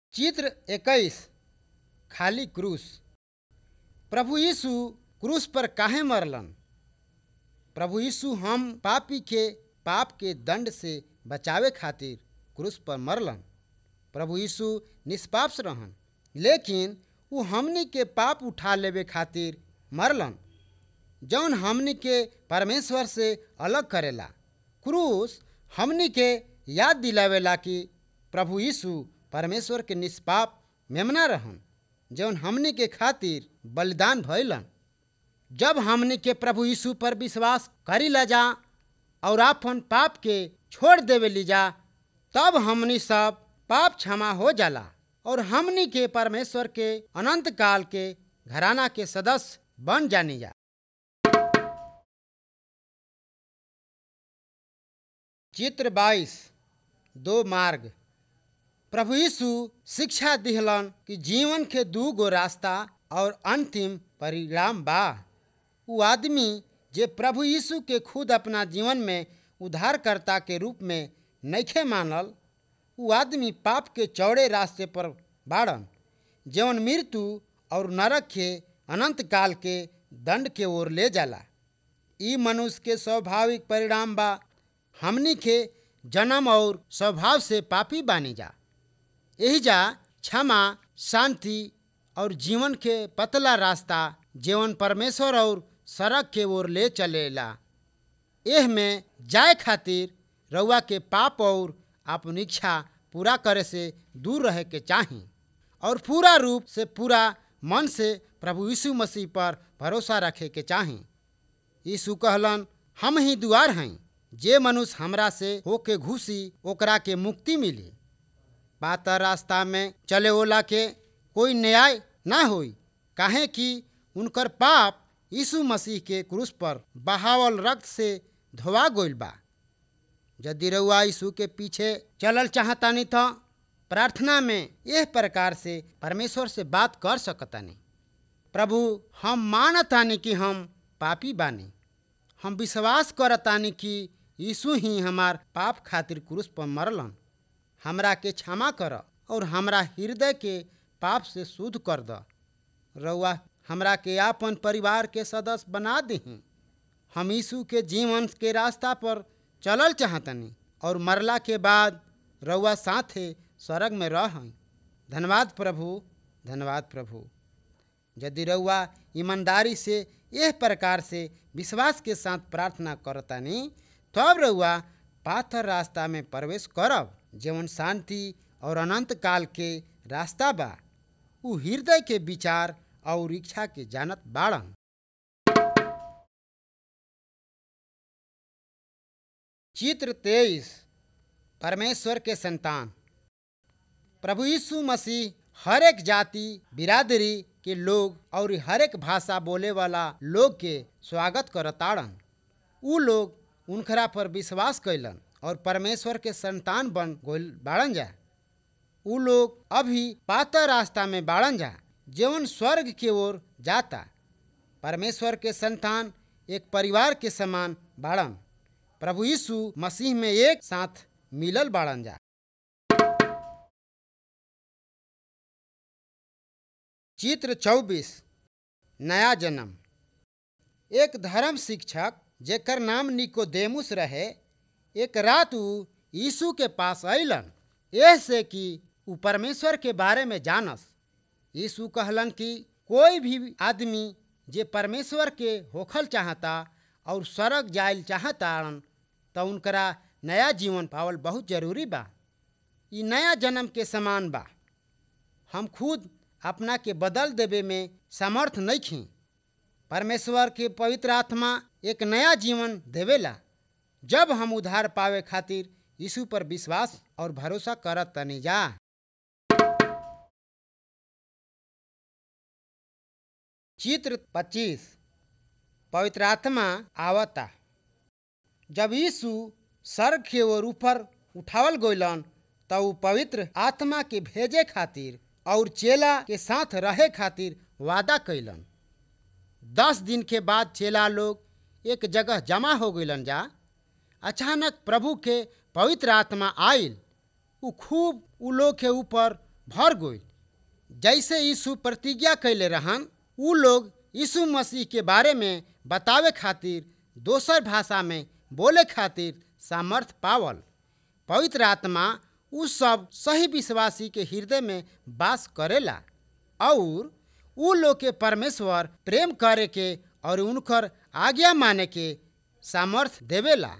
चित्र इक्कीस खाली क्रूस प्रभु यीशु क्रूस पर काहे मरलन प्रभु यीशु हम पापी के पाप के दंड से बचावे खातिर क्रूस पर मरलन प्रभु यीशु निष्पाप रहन लेकिन वो हमनी के पाप उठा लेवे खातिर मरलन जौन हमनी के परमेश्वर से अलग करेला क्रूस हमनी के याद दिलावेला कि प्रभु यीशु परमेश्वर के निष्पाप मेमना रहन जौन हमनी के खातिर बलिदान भइलन जब हमनी के प्रभु यीशु पर विश्वास करी ला जा और आपन पाप के छोड़ देवे ली जा तब हमनी सब पाप क्षमा हो जाला और हमनी के परमेश्वर के अनंत काल के घराना के सदस्य बन जानी जा चित्र बाईस दो मार्ग प्रभु यीशु शिक्षा दिहलन कि जीवन के दू गो रास्ता और अंतिम परिणाम बा उ आदमी जे प्रभु यीशु के खुद अपना जीवन में उद्धारकर्ता के रूप में नइखे मानल उ आदमी पाप के चौड़े रास्ते पर बाड़न जौन मृत्यु और नरक के अनंत काल के दंड के ओर ले जाला ई मनुष्य के स्वाभाविक परिणाम बा हमनी के जन्म और स्वभाव से पापी बानी जा यही जा क्षमा शांति और जीवन के पतला रास्ता जीवन परमेश्वर और सड़क के ओर ले चलेला एह में जाए खातिर रउआ के पाप और अपन इच्छा पूरा करे से दूर रहे के चाही और पूरा रूप से पूरा मन से प्रभु यीशु मसीह पर भरोसा रखे के चाही यीशु कहलन हम ही दुआर हैं जे मनुष्य हमरा से होके घुसी ओकरा के मुक्ति मिली पाता रास्ता में चले ओला के कोई न्याय ना होई काहे कि उनकर पाप यीशु मसीह के क्रूस पर बहावल रक्त से धोवा गइल बा यदि रउआ यीशु के पीछे चलल चाहतानी तो प्रार्थना में यह प्रकार से परमेश्वर से बात कर सकतानी प्रभु हम मानतानी कि हम पापी बानी हम विश्वास करतानी कि यीशु ही हमार पाप खातिर क्रूस पर मरलन हमरा के क्षमा कर और हमरा हृदय के पाप से शुद्ध कर द रउआ हमरा के आपन परिवार के सदस्य बना दही हम यीशु के जीवन के रास्ता पर चलल चाहतनी और मरला के बाद रउआ साथे स्वर्ग में रह धन्यवाद प्रभु धन्यवाद प्रभु यदि रउआ ईमानदारी से यह प्रकार से विश्वास के साथ प्रार्थना करतानी तब रउआ पाथर रास्ता में प्रवेश करब जीवन शांति और अनंत काल के रास्ता बा उ हृदय के विचार और इच्छा के जानत बाड़न चित्र तेईस परमेश्वर के संतान प्रभु यीशु मसीह हर एक जाति बिरादरी के लोग और हर एक भाषा बोले वाला लोग के स्वागत करताड़न उ लोग उनखरा पर विश्वास कैलन और परमेश्वर के संतान बन गोल बाड़न जा उ लोग अभी पाता रास्ता में बाड़न जा जीवन स्वर्ग की ओर जाता परमेश्वर के संतान एक परिवार के समान बाड़न प्रभु यीशु मसीह में एक साथ मिलल बाड़न जा चित्र चौबीस नया जन्म एक धर्म शिक्षक जेकर नाम निकोदेमुस रहे एक रात उ यीशु के पास अलन ऐसे कि उ परमेश्वर के बारे में जानस यीशु कहलन कि कोई भी आदमी जे परमेश्वर के होखल चाहता और स्वर्ग जायल चाहताड़न तो उनकरा नया जीवन पावल बहुत जरूरी बा ई नया जन्म के समान बा हम खुद अपना के बदल देवे में समर्थ नहीं खी परमेश्वर के पवित्र आत्मा एक नया जीवन देवेला जब हम उधार पावे खातिर यीशु पर विश्वास और भरोसा करत तनी जा चित्र पच्चीस पवित्र आत्मा आवता जब यीशु स्वर्ग के ओर ऊपर उठावल गइलन तो उ पवित्र आत्मा के भेजे खातिर और चेला के साथ रहे खातिर वादा कैलन दस दिन के बाद चेला लोग एक जगह जमा हो गइलन जा अचानक प्रभु के पवित्र आत्मा आयल उ खूब उ लोग के ऊपर भर गई जैसे यीशु प्रतिज्ञा कैले रहन उ लोग यीशु मसीह के बारे में बतावे खातिर दोसर भाषा में बोले खातिर सामर्थ पावल पवित्र आत्मा उ सब सही विश्वासी के हृदय में वास करेला और उ लोग के परमेश्वर प्रेम करे के और उनकर आज्ञा माने के सामर्थ देवेला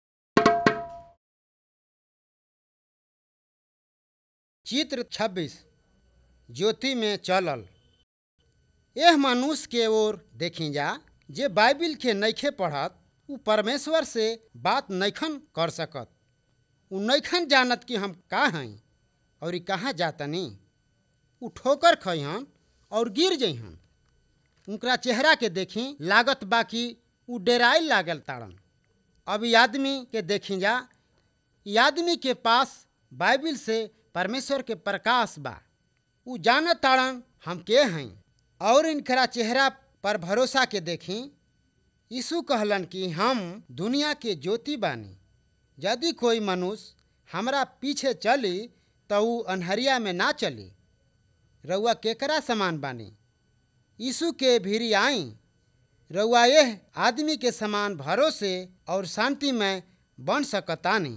चित्र 26 ज्योति में चलल यह मनुष्य के ओर देखी जा जे बाइबिल के नइखे पढ़त उ परमेश्वर से बात नइखन कर सकत उ नइखन जानत कि हम का हई और ई कहाँ जातनी उ ठोकर खइहन और गिर जइहन उनकरा चेहरा के देखी लागत बा कि उ डेराइल लागल ताड़न अब ई आदमी के देखी जा ई आदमी के पास बाइबिल से परमेश्वर के प्रकाश बा उ जानत ताड़न हम के हई और इनकरा चेहरा पर भरोसा के देखी यीशु कहलन कि हम दुनिया के ज्योति बानी यदि कोई मनुष्य हमरा पीछे चली तो उ अन्हरिया में ना चली रउआ केकरा समान बानी यीशु के भीरी आई रउआ यह आदमी के समान भरोसे और शांति में बन सकतानी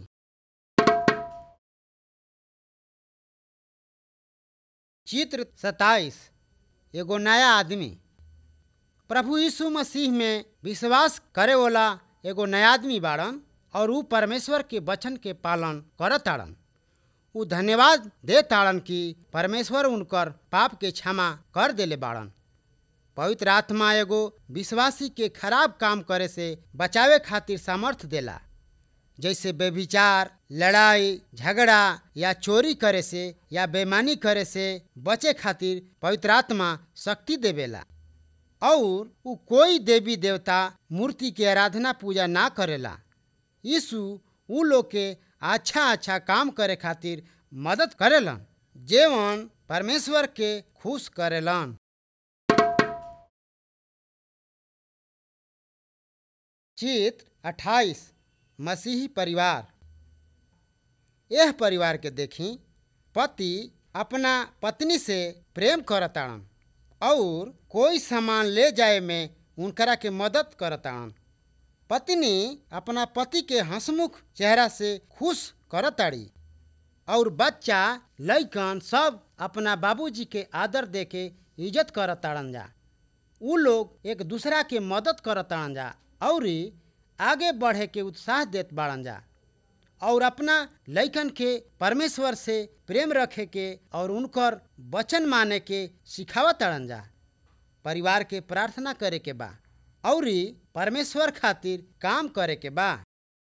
चित्र सताइस एगो नया आदमी प्रभु यीशु मसीह में विश्वास करे वाला एगो नया आदमी बाड़न और उ परमेश्वर के वचन के पालन करत ताड़न उ धन्यवाद दे ताड़न कि परमेश्वर उनकर पाप के क्षमा कर देले बाड़न पवित्र आत्मा एगो विश्वासी के खराब काम करे से बचावे खातिर सामर्थ देला जैसे बेविचार लड़ाई झगड़ा या चोरी करे से या बेमानी करे से बचे खातिर पवित्र आत्मा शक्ति देवेला और उ कोई देवी देवता मूर्ति के आराधना पूजा ना करेला यीशु उ लोग के अच्छा अच्छा काम करे खातिर मदद करेलन जेवन परमेश्वर के खुश करेलन चित्र अट्ठाईस मसीही परिवार यह परिवार के देखी पति अपना पत्नी से प्रेम करताड़न और कोई सामान ले जाए में उनकरा के मदद करताड़न पत्नी अपना पति के हंसमुख चेहरा से खुश करताड़ी और बच्चा लइकन सब अपना बाबूजी के आदर दे के इज्जत करताड़न जा उ लोग एक दूसरा के मदद करताड़न जा और आगे बढ़े के उत्साह देत बाड़न जा और अपना लइकन के परमेश्वर से प्रेम रखे के और उनकर वचन माने के सिखावत ताड़न जा परिवार के प्रार्थना करे के बा और परमेश्वर खातिर काम करे के बा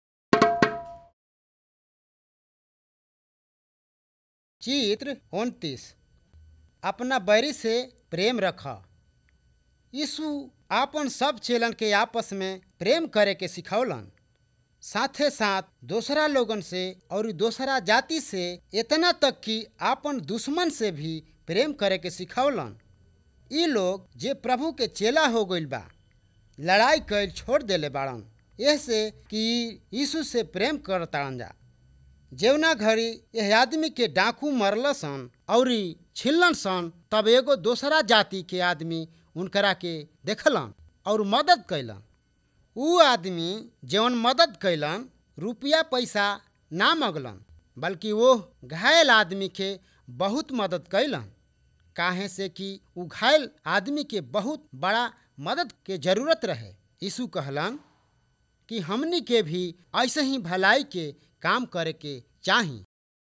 चित्र उनतीस अपना बैरी से प्रेम रख यीशु आपन सब चेलन के आपस में प्रेम करे के सिखौलन साथे साथ दूसरा लोगन से और दूसरा जाति से इतना तक कि आपन दुश्मन से भी प्रेम करे के सिखौलन ई लोग जे प्रभु के चेला हो गइल बा लड़ाई कैल छोड़ देले बाड़न ऐसे कि यीशु से प्रेम करताड़न जा जेवना घड़ी यह आदमी के डाकू मरल सन और छिलन सन तब एगो दोसरा जाति के आदमी उनकरा के देखलन और मदद कैलन उ आदमी जौन मदद कैलन रुपया पैसा ना मगलन बल्कि वो घायल आदमी के बहुत मदद कैलन काहे से कि उ घायल आदमी के बहुत बड़ा मदद के जरूरत रहे यीशु कहलन कि हमनी के भी ऐसे ही भलाई के काम करे के चाही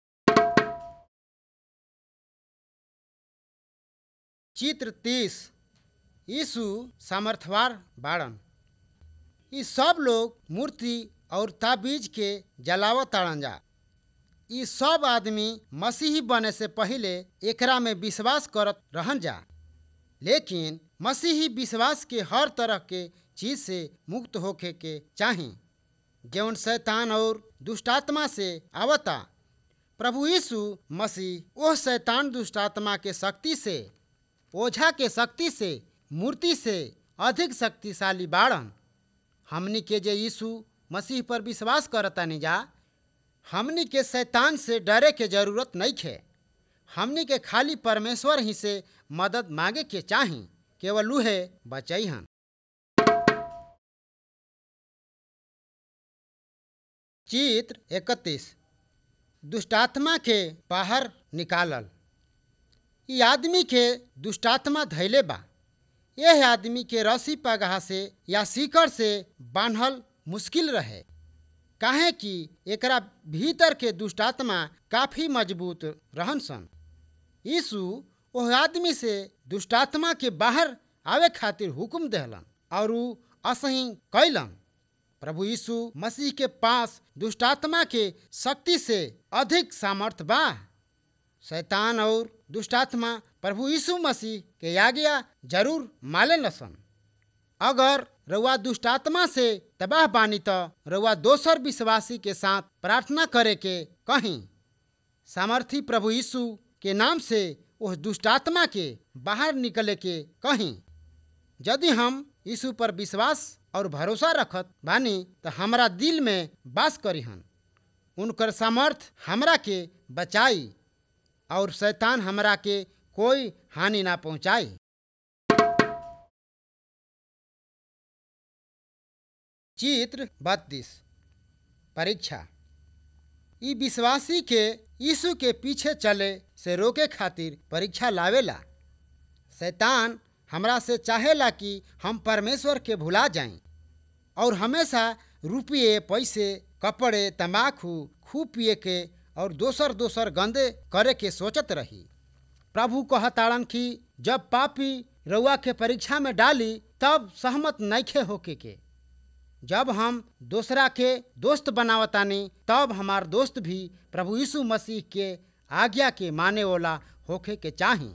चित्र तीस यीशु सामर्थवार बाड़न ई सब लोग मूर्ति और ताबीज के जलावत ताड़न जा ई सब आदमी मसीही बने से पहले एकरा में विश्वास करत रहन जा लेकिन मसीही विश्वास के हर तरह के चीज से मुक्त होके के चाही जौन शैतान और दुष्टात्मा से आवता प्रभु यीशु मसीह ओह शैतान दुष्टात्मा के शक्ति से ओझा के शक्ति से मूर्ति से अधिक शक्तिशाली बाड़न हमनी के जे यीशु मसीह पर विश्वास करतानी जा हमनी के शैतान से डरे के जरूरत नहीं है हमनी के खाली परमेश्वर ही से मदद मांगे के चाही केवल उहे बचैहन चित्र इकतीस दुष्टात्मा के बाहर निकालल ई आदमी के दुष्टात्मा धैले बा यह आदमी के रस्सी पगहा से या सीकर से बांधल मुश्किल रहे काहे कि एकरा भीतर के दुष्टात्मा काफी मजबूत रहन सन यीशु ओह आदमी से दुष्टात्मा के बाहर आवे खातिर हुक्म देहलन और ऊ असही कैलन प्रभु यीशु मसीह के पास दुष्टात्मा के शक्ति से अधिक सामर्थ बा शैतान और दुष्टात्मा प्रभु यीशु मसीह के आज्ञा जरूर माले लसन अगर रउआ दुष्टात्मा से तबाह बानी तो रउआ दोसर विश्वासी के साथ प्रार्थना करे के कहीं सामर्थी प्रभु यीशु के नाम से उस दुष्टात्मा के बाहर निकले के कहीं यदि हम यीशु पर विश्वास और भरोसा रखत बानी तो हमारा दिल में बास करीहन उनकर सामर्थ हमरा के बचाई और शैतान हमरा के कोई हानि ना पहुंचाई चित्र बत्तीस परीक्षा ई विश्वासी के यीशु के पीछे चले से रोके खातिर परीक्षा लावेला शैतान हमरा से चाहेला कि हम परमेश्वर के भुला जाएं और हमेशा रुपये पैसे कपड़े तम्बाकू खूब पिए के और दोसर दोसर गंदे करे के सोचत रही प्रभु कहताड़न कि जब पापी रउआ के परीक्षा में डाली तब सहमत नैखे होके के जब हम दूसरा के दोस्त बनावतानी तब हमार दोस्त भी प्रभु यीशु मसीह के आज्ञा के माने वाला होखे के चाही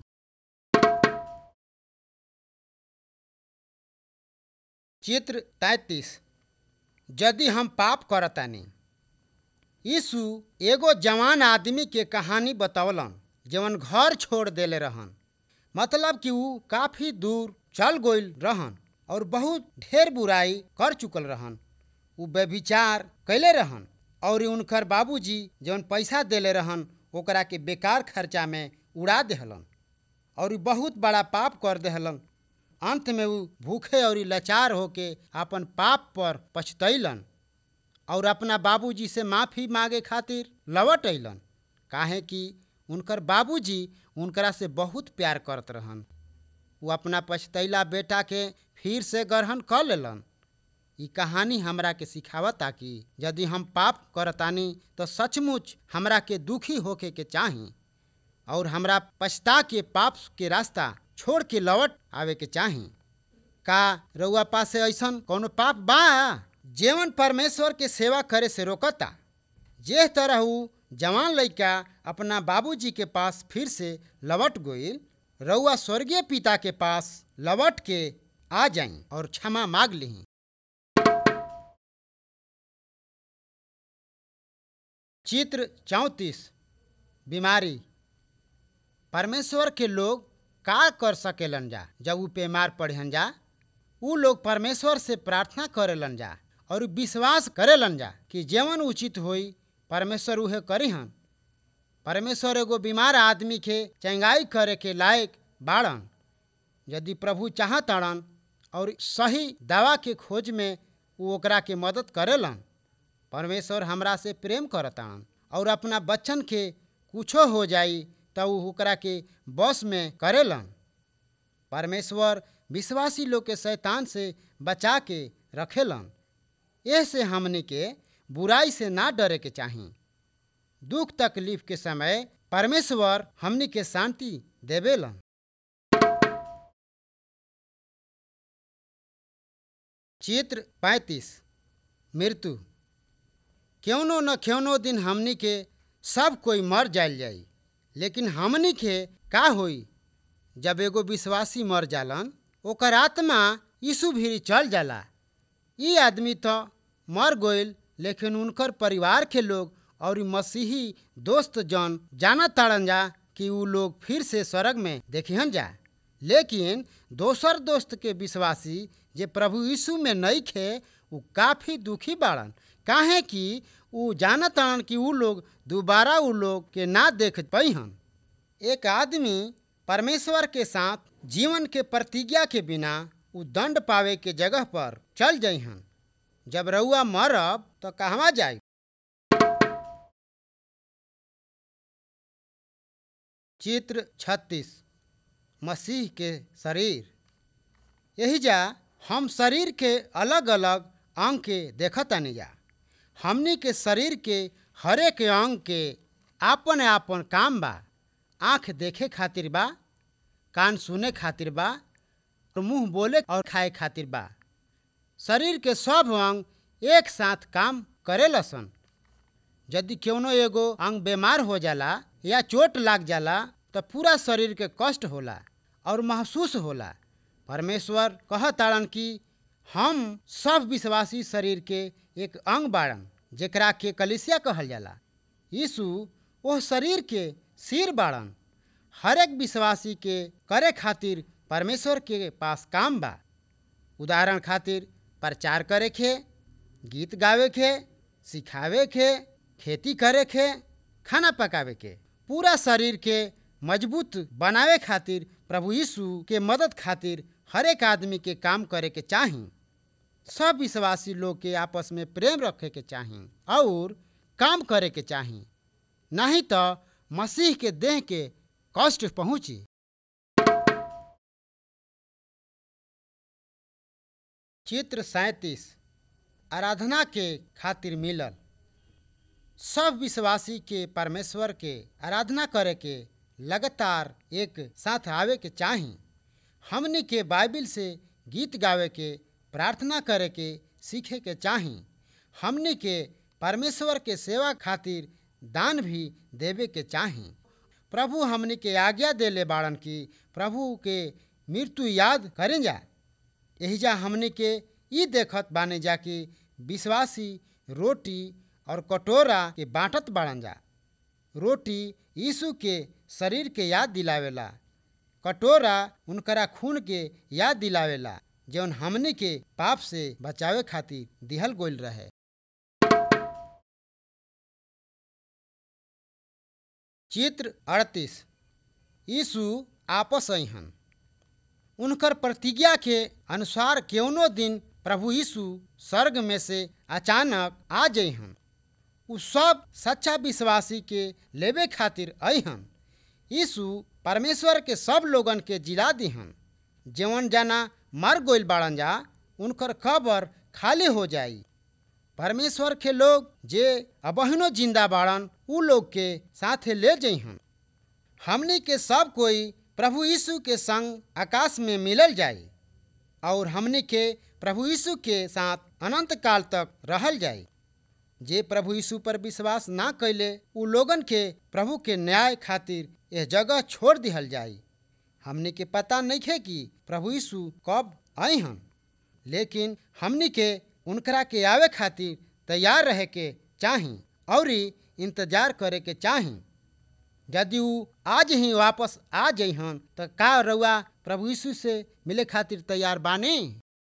चित्र तैतीस यदि हम पाप करतानी यीशु एगो जवान आदमी के कहानी बतौलन जवन घर छोड़ देले रहन मतलब कि ऊ काफी दूर चल गइल रहन और बहुत ढेर बुराई कर चुकल रहन ऊ व्यभिचार कैले रहन और उनकर बाबूजी जवन पैसा देले रहन ओकरा के बेकार खर्चा में उड़ा देहलन और बहुत बड़ा पाप कर देहलन अंत में ऊ भूखे और लाचार होके अपन पाप पर पछतैलन और अपना बाबूजी से माफ़ी मांगे खातिर लौट अइलन काहे कि उनकर बाबूजी उनकरा से बहुत प्यार करत रहन वो अपना पछतैला बेटा के फिर से ग्रहण कर लेलन ई कहानी हमरा के सिखावता कि यदि हम पाप करतानी तो सचमुच हमरा के दुखी होके के चाही और हमरा पछता के पाप के रास्ता छोड़ के लौट आवे के चाही का रउआ पास से ऐसन कोनो पाप बा जेवन परमेश्वर के सेवा करे से रोकता जे तरह ऊ जवान लड़का अपना बाबूजी के पास फिर से लौट गइल रउआ स्वर्गीय पिता के पास लौट के आ जाई और क्षमा मांग ली चित्र चौंतीस बीमारी परमेश्वर के लोग का कर सकेलन जा जब ऊ बीमार पड़ेन जा ऊ लोग परमेश्वर से प्रार्थना करेलन जा और विश्वास करेलन जा कि जेवन उचित होई परमेश्वर उहे करीहन परमेश्वर एगो बीमार आदमी के चंगाई करे के लायक बाड़न यदि प्रभु चाहतड़न और सही दवा के खोज में वो ओकरा के मदद करेलन परमेश्वर हमरा से प्रेम करतान और अपना बच्चन के कुछो हो जाई तो ऊ ओकरा के बस में करेलन परमेश्वर विश्वासी लोग के शैतान से बचा के रखेलन ऐसे हमने के बुराई से ना डरे के चाही दुख तकलीफ के समय परमेश्वर हमनी के शांति देवेलन चित्र पैंतीस मृत्यु क्यों न क्यों दिन हमनी के सब कोई मर जायल जाई लेकिन हमनी के का होई जब एगो विश्वासी मर जालन ओकर आत्मा यीशु भीरी चल जाला ई आदमी तो मर गइल लेकिन उनकर परिवार के लोग और मसीही दोस्त जन जाना ताड़न जा कि ऊ लोग फिर से स्वर्ग में देखिहन जा लेकिन दोसर दोस्त के विश्वासी जे प्रभु यीशु में नहीं खे ऊ काफ़ी दुखी बाड़न काहे कि ऊ जानत ताड़न कि ऊ लोग दोबारा ऊ लोग के ना देख पैहन एक आदमी परमेश्वर के साथ जीवन के प्रतिज्ञा के बिना उ दंड पावे के जगह पर चल जइहन जब रउआ मरब तो कहवा जाई चित्र छत्तीस मसीह के शरीर यही जा हम शरीर के अलग अलग अंग के देखतानी जा हमनी के शरीर के हरेक अंग के आपन आपन काम बा आँख देखे खातिर बा कान सुने खातिर बा और मुंह बोले और खाए खातिर बा शरीर के सब अंग एक साथ काम करेला सन यदि कौनो एगो अंग बीमार हो जाला या चोट लाग जाला तो पूरा शरीर के कष्ट होला और महसूस होला परमेश्वर कहताड़न कि हम सब विश्वासी शरीर के एक अंग बाड़न जेकरा के कलिसिया कहल जाला यीशु ओह शरीर के सिर बाड़न हर एक विश्वासी के करे खातिर परमेश्वर के पास काम बा उदाहरण खातिर प्रचार करे के गीत गावे के सिखावे के खेती करे के खाना पकावे के पूरा शरीर के मजबूत बनावे खातिर प्रभु यीशु के मदद खातिर हर एक आदमी के काम करे के चाही सब विश्वासी लोग के आपस में प्रेम रखे के चाही और काम करे के चाही नहीं तो मसीह के देह के कष्ट पहुंची चित्र सैतीस आराधना के खातिर मिलल सब विश्वासी के परमेश्वर के आराधना करे के लगातार एक साथ आवे के चाही हमनी के बाइबिल से गीत गावे के प्रार्थना करे के सीखे के चाही हमनी के परमेश्वर के सेवा खातिर दान भी देवे के चाही प्रभु हमनी के आज्ञा देले बाड़न की प्रभु के मृत्यु याद करें जा यही जा हमनी के ई देखत बाने जा कि विश्वासी रोटी और कटोरा के बांटत बाड़न जा रोटी यीशु के शरीर के याद दिलावेला कटोरा उनकरा खून के याद दिलावेला जौन हमनी के पाप से बचावे खातिर दिहल गोल रहे चित्र अड़तीस यीशु आपस अहन उनकर प्रतिज्ञा के अनुसार केवनो दिन प्रभु यीशु स्वर्ग में से अचानक आ जइहन उ सब सच्चा विश्वासी के लेवे खातिर अहन यीशु परमेश्वर के सब लोगन के जिला दिहन जवन जाना मर गोइल बाड़न जा उनकर कबर खाली हो जाई परमेश्वर के लोग जे अबहिनो जिंदा बाड़न उ लोग के साथे ले जइहन हमनी के सब कोई प्रभु यीशु के संग आकाश में मिलल जाई और हमनी के प्रभु यीशु के साथ अनंत काल तक रहल जाई जे प्रभु यीशु पर विश्वास ना कैले उ लोगन के प्रभु के न्याय खातिर यह जगह छोड़ दिहल जाई हमनी के पता नहीं है कि प्रभु यीशु कब आए हन लेकिन हमनी के उनकरा के आवे खातिर तैयार रहे के चाही और इंतजार करे के चाही यदि उ आज ही वापस आ जइहन तो का रउआ प्रभु यीशु से मिले खातिर तैयार बानी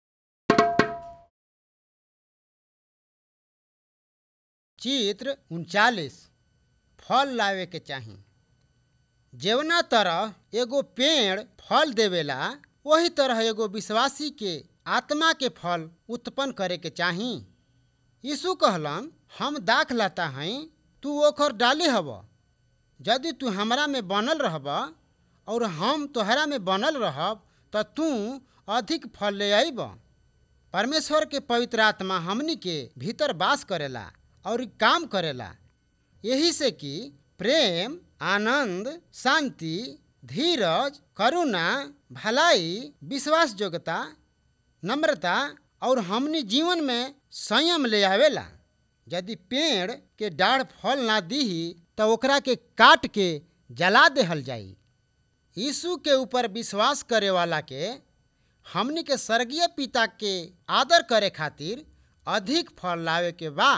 चित्र उनचालीस फल लावे के चाही जेवना तरह एगो पेड़ फल देवेला वही तरह एगो विश्वासी के आत्मा के फल उत्पन्न करे के चाही यीशु कहलन हम दाख लाता हई तू ओकर डाली हब यदि तू हमरा में बनल रहब और हम तोहरा में बनल रहब तो तू अधिक फल ले आईब परमेश्वर के पवित्र आत्मा हमनी के भीतर वास करेला और काम करेला यही से कि प्रेम आनंद शांति धीरज करुणा भलाई विश्वास योग्यता नम्रता और हमनी जीवन में संयम ले आवेला यदि पेड़ के डाढ़ फल ना दीही तो ओकरा के काट के जला देहल जाई यीशु के ऊपर विश्वास करे वाला के हमनी के स्वर्गीय पिता के आदर करे खातिर अधिक फल लावे के बा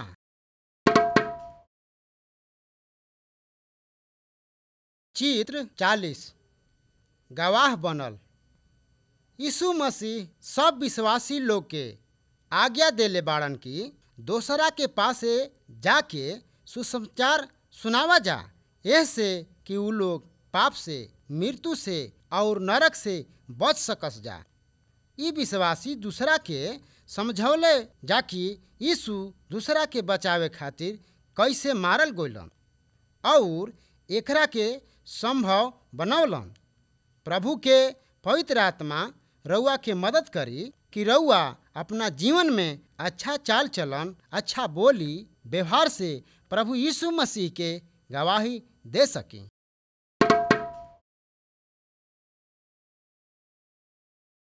चित्र चालीस गवाह बनल यीशु मसीह सब विश्वासी लोग के आज्ञा देले बाड़न की दोसरा के पासे जाके सुसमाचार सुनावा जा ऐसे कि उ लोग पाप से मृत्यु से और नरक से बच सकस जा ई विश्वासी दूसरा के समझौले जाकि यीशु दूसरा के बचावे खातिर कैसे मारल गइलन और एकरा के संभव बनौलन प्रभु के पवित्र आत्मा रउआ के मदद करी कि रउआ अपना जीवन में अच्छा चाल चलन अच्छा बोली व्यवहार से प्रभु यीशु मसीह के गवाही दे सकी